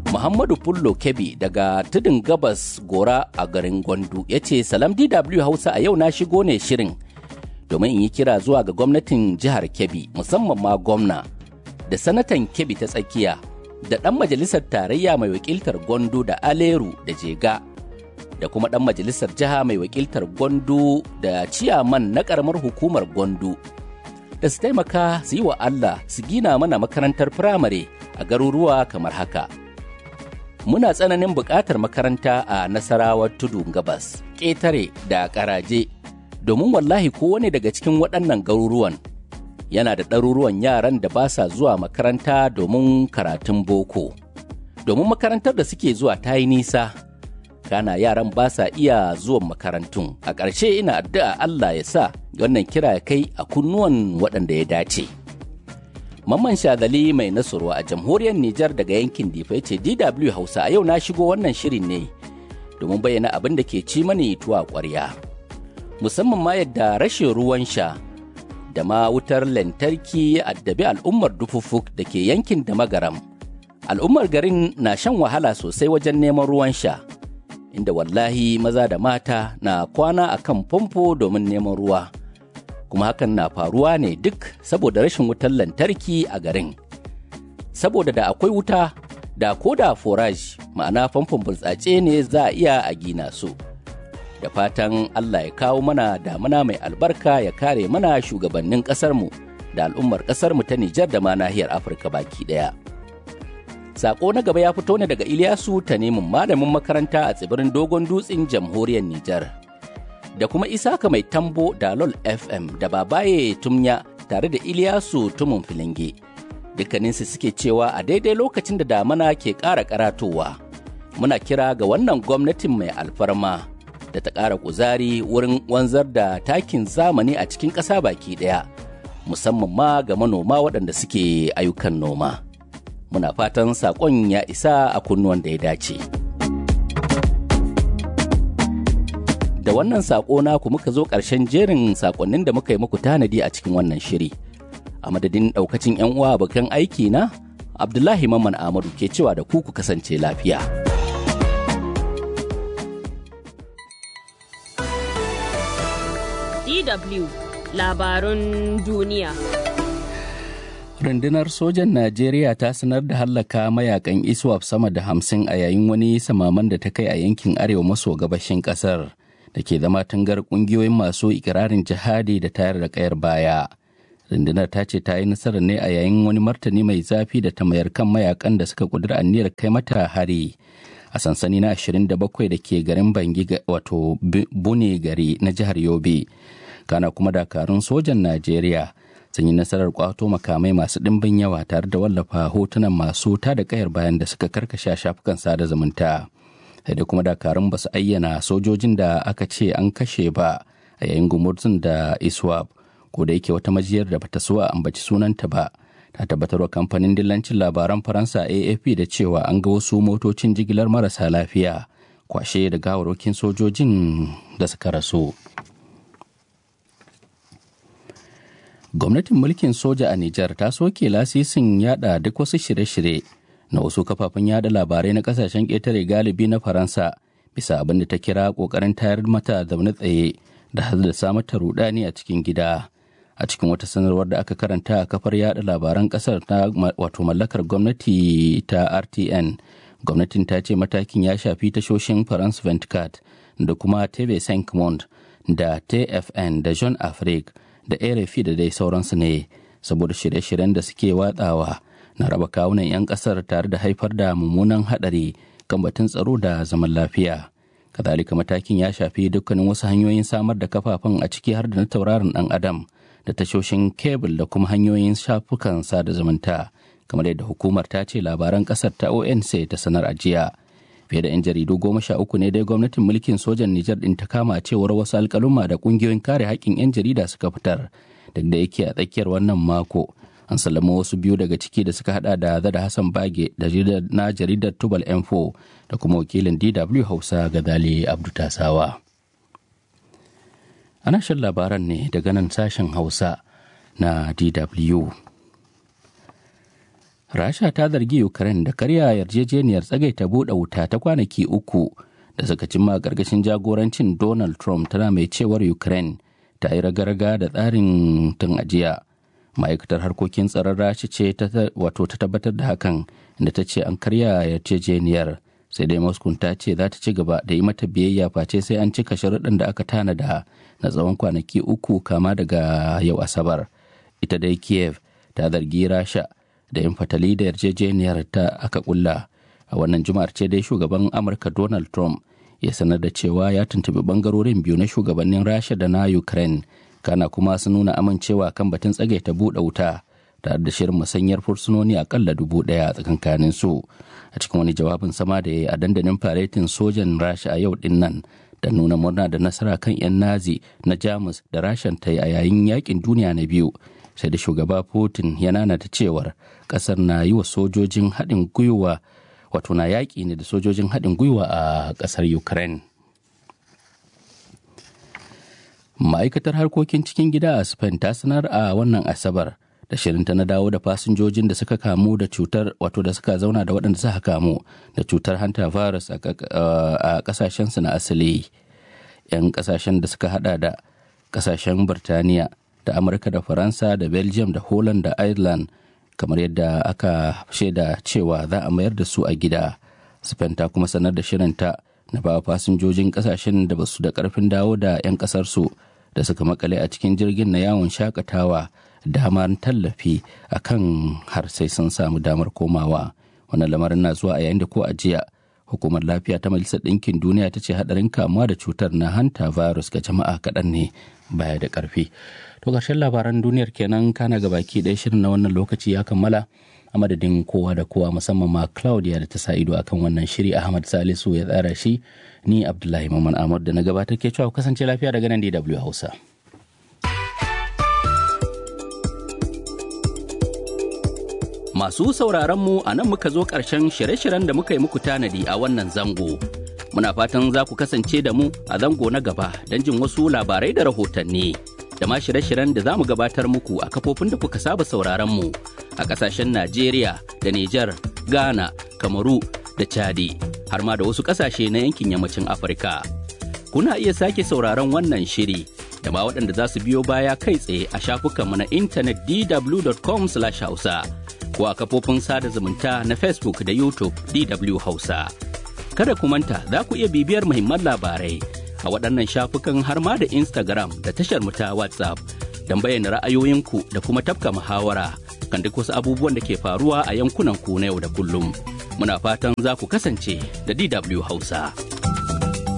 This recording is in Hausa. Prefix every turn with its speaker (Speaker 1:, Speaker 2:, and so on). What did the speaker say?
Speaker 1: Muhammadu Fullo Kebi daga tudun gabas gora a garin Gwandu ya ce Salam DW Hausa a yau na shigo ne shirin domin in yi kira zuwa ga gwamnatin jihar Kebbi musamman ma gwamna da sanatan Kebbi ta tsakiya da ɗan majalisar tarayya mai wakiltar Gwandu da Aleru da Jega da kuma ɗan majalisar jiha mai wakiltar Gwandu da ciyaman na ƙaramar hukumar Gwandu da su taimaka su yi wa Allah su gina mana makarantar firamare a garuruwa kamar haka. Muna tsananin buƙatar makaranta a Nasarawar Tudu Gabas, ƙetare da ƙaraje, domin wallahi kowane daga cikin waɗannan garuruwan yana da ɗaruruwan yaran da ba sa zuwa makaranta domin karatun boko. Domin makarantar da suke zuwa ta yi nisa, kana yaran ba sa iya zuwan makarantun. A ƙarshe ina addu'a Allah ya sa wannan kira ya kai a kunnuwan waɗanda ya dace. Mamman Shazali mai nasurwa a jamhuriyar Nijar daga yankin Difa ya ce DW Hausa a yau na shigo wannan shirin ne domin bayyana abin da ke ci mani tuwa ƙwarya. Musamman ma yadda rashin ruwan sha da ma wutar lantarki ya addabi al'ummar dufufuk da ke yankin da magaram. Al'ummar garin na shan wahala sosai wajen neman ruwan sha, inda wallahi maza da mata na kwana a kan famfo domin neman ruwa. kuma hakan na faruwa ne duk saboda rashin wutar lantarki a garin. Saboda da akwai wuta, da ko da forage ma'ana famfon burtsatse ne za a iya a gina su. Da fatan Allah ya kawo mana damuna mai albarka ya kare mana shugabannin ƙasarmu da al'ummar ƙasarmu ta Nijar da ma nahiyar Afirka baki ɗaya. Sako na gaba ya fito ne daga Ilyasu ta nemin malamin makaranta a tsibirin Dogon Dutsen jamhuriyar Nijar. da kuma Isaka mai tambo da LOL FM da Babaye Tumya tare da Iliyasu Tumun Filinge. Dukkaninsu suke cewa a daidai lokacin da damana ke ƙara karatowa. Muna kira ga wannan gwamnatin mai alfarma da ta ƙara kuzari wurin wanzar da takin zamani a cikin ƙasa baki ɗaya, musamman ma ga manoma waɗanda suke ayyukan noma. Muna fatan saƙon ya isa a kunnuwan da ya dace. da wannan saƙo naku muka zo ƙarshen jerin saƙonnin da muka yi muku tanadi a cikin wannan shiri. A madadin ɗaukacin 'yan uwa abokan aiki na, Abdullahi Mamman Ahmadu ke cewa da ku ku kasance lafiya.
Speaker 2: DW Labarun Duniya
Speaker 1: Rundunar sojan Najeriya ta sanar da hallaka mayakan ISWAP sama da hamsin a yayin wani samaman da ta kai a yankin arewa maso gabashin ƙasar. da ke zama tangar kungiyoyin masu ikirarin jihadi da tayar da kayar baya rundunar ta ce ta yi nasarar ne a yayin wani martani mai zafi da ta mayar kan mayakan da suka kudura aniyar kai mata hari a sansani na 27 da ke garin bangi wato bune gari na jihar yobe kana kuma dakarun sojan najeriya sun yi nasarar kwato makamai masu ɗimbin yawa tare da wallafa hotunan masu ta da kayar bayan da suka karkashe shafukan sada zumunta. sai da kuma dakarun ba su ayyana sojojin da aka ce an kashe ba a yayin gumurzun da iswap ko da yake wata majiyar da bata so a ambaci sunanta ba ta tabbatarwa kamfanin dillancin labaran faransa afp da cewa an ga wasu motocin jigilar marasa lafiya kwashe da gawarwakin sojojin da suka rasu gwamnatin mulkin soja a nijar ta soke lasisin yada duk wasu shirye-shirye na wasu kafafen yada labarai na kasashen ƙetare galibi na faransa bisa abin da ta kira ƙoƙarin tayar mata zaune tsaye da haddasa mata rudani a cikin gida a cikin wata sanarwar da aka karanta a kafar yada labaran ƙasar ta wato mallakar gwamnati ta rtn gwamnatin ta ce matakin ya shafi tashoshin france 24 da kuma tv 5 da tfn da jean afrique da rfi da dai sauransu ne saboda shirye-shiryen da suke watsawa na raba kawunan 'yan kasar tare da haifar da mummunan hadari kan batun tsaro da zaman lafiya kazalika matakin ya shafi dukkanin wasu hanyoyin samar da kafafen a ciki har da na tauraron dan adam da tashoshin kebul da kuma hanyoyin shafukan sada zumunta kamar yadda hukumar ta ce labaran kasar ta onc ta sanar a jiya fiye da 'yan jaridu goma sha uku ne dai gwamnatin mulkin sojan nijar din ta kama cewar wasu alkaluma da kungiyoyin kare haƙƙin 'yan jarida suka fitar duk da yake a tsakiyar wannan mako an sallama wasu biyu daga ciki da suka hada da zada hassan bage da na jaridar tubal info da kuma wakilin dw hausa gazali abdu tasawa ana shan labaran ne daga nan sashen hausa na dw rasha ta zargi ukraine da karya yarjejeniyar tsagaita buɗe wuta ta kwanaki uku da suka cimma gargashin jagorancin donald trump tana mai cewar ukraine ta yi raga-raga da tsarin tun ajiya ma'aikatar harkokin tsaron rasha ce wato ta tabbatar da hakan da ta ce an karya yarjejeniyar sai dai moscow ta ce za ta ci gaba da yi mata biyayya face sai an cika sharuɗin da aka tanada na tsawon kwanaki uku kama daga yau asabar ita dai kiev ta zargi rasha da yin fatali da yarjejeniyar ta aka kulla a wannan juma'ar ce dai shugaban amurka donald trump ya sanar da cewa ya tuntubi bangarorin biyu na shugabannin rasha da na ukraine kana kuma sun nuna amincewa kan batun tsagaita buɗe wuta tare da shirin musanyar fursunoni akalla dubu ɗaya a tsakankanin su a cikin wani jawabin sama da ya yi a dandalin faretin sojan rasha a yau din nan da nuna murna da nasara kan 'yan nazi na jamus da rashan ta yi a yayin yakin duniya na biyu sai da shugaba putin ya nanata cewar kasar na yi wa sojojin haɗin gwiwa wato na yaƙi ne da sojojin haɗin gwiwa a ƙasar ukraine ma'aikatar harkokin cikin gida a spain ta sanar a wannan asabar da shirinta na dawo da fasinjojin da suka kamu da cutar wato da suka zauna da waɗanda suka kamu da cutar hanta virus a ƙasashensu na asali 'yan ƙasashen da suka hada da ƙasashen birtaniya da amurka da faransa da belgium da holland da ireland kamar yadda aka shaida cewa za a mayar da su a gida spain ta kuma sanar da shirinta na ba fasinjojin ƙasashen da basu da ƙarfin dawo da 'yan ƙasarsu da suka makale a cikin jirgin na yawon shakatawa damar tallafi a kan har sai sun samu damar komawa wannan lamarin na zuwa a yayin da ko a jiya hukumar lafiya ta majalisar ɗinkin duniya ta ce haɗarin kamuwa da cutar na hanta virus ga jama'a kaɗan ne baya da ƙarfi to ƙarshen labaran duniyar kenan kana ga baki ɗaya shirin na wannan lokaci ya kammala a madadin kowa da kowa musamman ma claudia da ta sa ido akan wannan shiri ahmad salisu ya tsara shi ni abdullahi maman ahmad da na gabatar ke cewa kasance lafiya daga nan dw hausa Masu sauraron mu a nan muka zo ƙarshen shirye-shiryen da muka yi muku tanadi a wannan zango. Muna fatan za ku kasance da mu a zango na gaba don jin wasu labarai da rahotanni. Da ma shirye-shiryen da za mu gabatar muku a kafofin da kuka saba sauraron mu a ƙasashen Najeriya da Nijar, Ghana, Kamaru da Chadi, har ma da wasu ƙasashe na yankin yammacin Afirka. Kuna iya sake sauraron wannan shiri da ma waɗanda za su biyo baya kai tsaye a shafukanmu na intanet dw.com/hausa. ko a kafofin sada zumunta na Facebook da YouTube DW Hausa. Kada ku manta za ku iya bibiyar muhimman labarai a waɗannan shafukan har ma da Instagram da tashar mu ta WhatsApp don bayyana ra'ayoyinku da kuma tafka muhawara kan duk wasu abubuwan da ke faruwa a yankunan ku na yau da kullum. Muna fatan za ku kasance da DW Hausa.